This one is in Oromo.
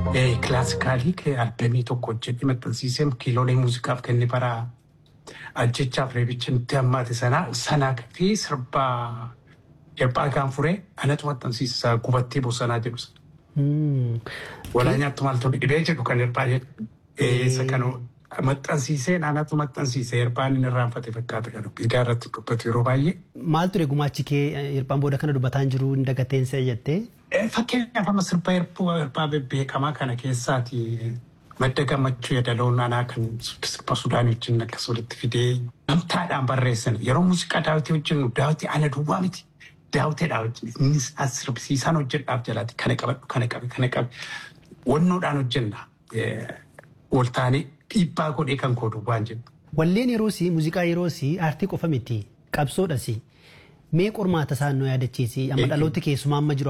Kilaasikaalii albamii tokko hojjedhe maxxansiisee kiiloolee muuziqaaf kenne bara ajjechaaf reebicha nutti hammaate sanaa sanaa fi sirba Eebbaa Gaanfuree anatu maxxansiisa gubattee bosonaa jedhu sana. Walaanyaatti maaltu dhibee jedhu kan eebbaa jedhu. Isa kan maxxansiiseen anatu maxxansiise eebbaan inni irraanfate fakkaata kan miidiyaa irratti dubbatu yeroo baay'ee. Maal ture gumaachi kee eebbaan booda kana dubbataa hin jiru hin dagatteensa jettee? Fakkeenyaaf amma sirba eebbaa bebbeekamaa kana keessaati madda gammachuu yadaloon anaa kan sirba Sudaanii wajjin akkas walitti fidee namtaadhaan barreessan yeroo muuziqaa daawwitii hojjennu daawwitii ana duwwaa miti. Daawwiteedhaa wajjin innis as sirbisiisaan hojjedhaaf jalaati kana qabadhu kana qabe kana qabe wannoodhaan hojjenna. Waltaanee dhiibbaa godhee kan koodu waan jennu. Walleen yeroosii muuziqaa yeroosii aartii qofa miti qabsoodhasi. Mee qormaata isaan nu yaadachiisi amma dhalooti keessumaa amma jiru